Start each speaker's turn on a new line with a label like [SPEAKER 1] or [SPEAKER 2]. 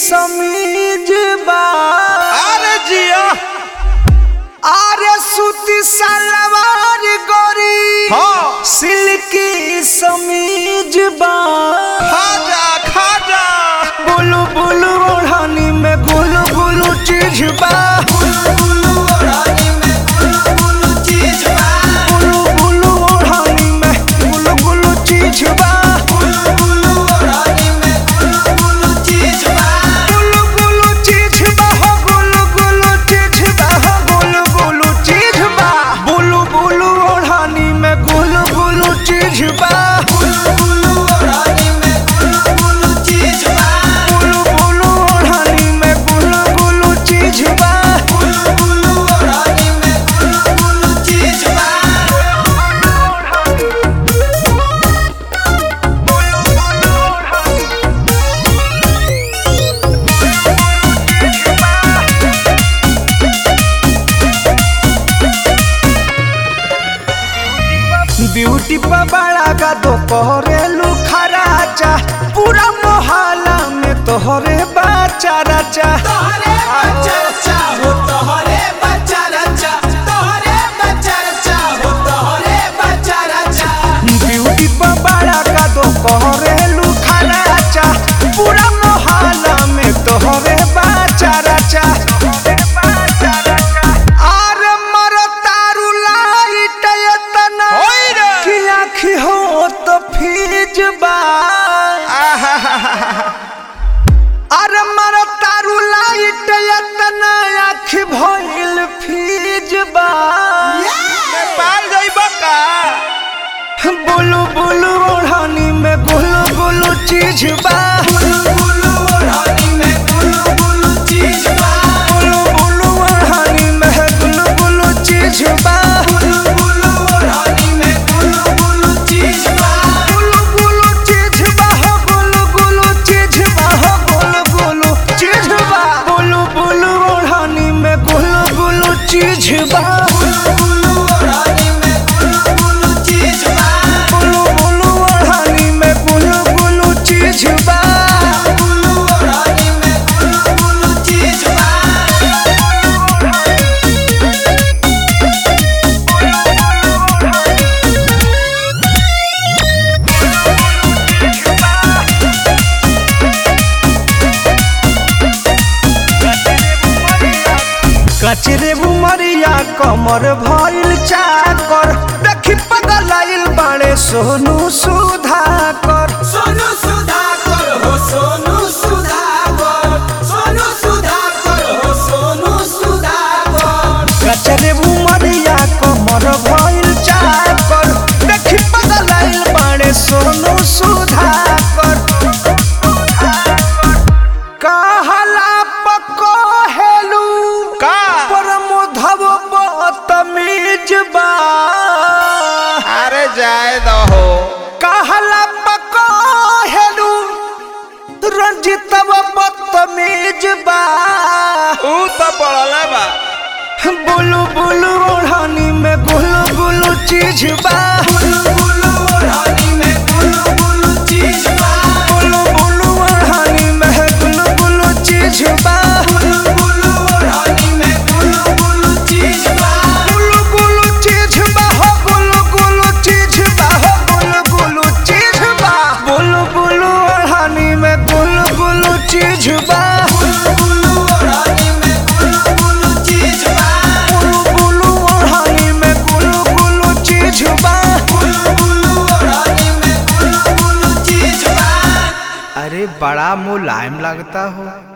[SPEAKER 1] समीज बा
[SPEAKER 2] अरे जिया
[SPEAKER 1] आरे सूती सलवार गोरी
[SPEAKER 2] हाँ
[SPEAKER 1] सिल्की समीज बा
[SPEAKER 2] खाजा खाजा
[SPEAKER 1] बुलु बुलु ओढ़नी में गुलु गुलु चीज बा बुलु बुलु ओढ़नी में गुलु गुलु चीज बा गुलु गुलु चीज बा हो गुलु गुलु चीज बा हो गुलु गुलु चीज बा बुलु बुलु ओढ़नी में गुलु गुलु चीज बा बुलु बुलु ओढ़नी में गुलु गुलु चीज बा ब्यूटी पर बड़ा का तो कोरेलू खराचा पूरा मोहल्ला में तोहरे बाचा राचा ब्यूटी पर बड़ा का तो कोरेलू खराचा पूरा मोहल्ला में तोहरे बाचा राचा अरे मरो तारू लाइट एतना
[SPEAKER 2] होई रे।
[SPEAKER 1] कि आँखी हो तो फीज बा अरे मरो तारू लाइट एतना आँखी भइल फीज बा
[SPEAKER 2] नेपाल जाइबा का
[SPEAKER 1] बुलु बुलु ओढ़नी में गुलु गुलु चीज बा बुलु बुलु ओढ़नी में गुलु गुलु चीज बा गुलु गुलु चीज बा हो गुलु गुलु चीज बा हो गुलु गुलु चीज बा बुलु बुलु ओढ़नी में गुलु गुलु चीज बा बुलु बुलु ओढ़नी में गुलु गुलु चीज बा कचरे बुमरिया कमर भइल चाकर देखी पगलाइल बाड़े सोनू सुधाकर
[SPEAKER 3] सोनू सुधाकर हो सोनू सुधाकर सोनू सुधाकर हो सोनू सुधाकर
[SPEAKER 1] कचरे बुमरिया कमर भइल चाकर देखी पगलाइल बाड़े सोनू सुधाकर कहला पको हेलू
[SPEAKER 2] का
[SPEAKER 1] परमोधव बतमीज बा
[SPEAKER 2] अरे जाए दहो
[SPEAKER 1] कहला पको हेलू रंजितव बदतमीज बा
[SPEAKER 2] ऊ तो पड़ला बा
[SPEAKER 1] बुलु बुलु ओढ़नी में गुलु गुलु चीज बा बुलु बुलु
[SPEAKER 3] ओढ़नी में गुलू गुलू चीज बा
[SPEAKER 1] बुलु ओढ़नी में गुलु गुलु चीज बा
[SPEAKER 3] गुलू गुलू ओढ़नी में गुलू गुलू चीज बा
[SPEAKER 1] गुलु गुलु चीज बा हो गुलु गुलु चीज बा हो गुलु गुलु चीज बा बुलु बुलु ओढ़नी में गुलु गुलु चीज बा
[SPEAKER 3] गुलू गुलू ओढ़नी में गुलू गुलू चीज बा
[SPEAKER 1] गुलु गुलु ओढ़नी में गुलु गुलु चीज बा
[SPEAKER 3] गुलू गुलू ओढ़नी में गुलू गुलू चीज बा
[SPEAKER 1] अरे बड़ा मुलायम लगता हो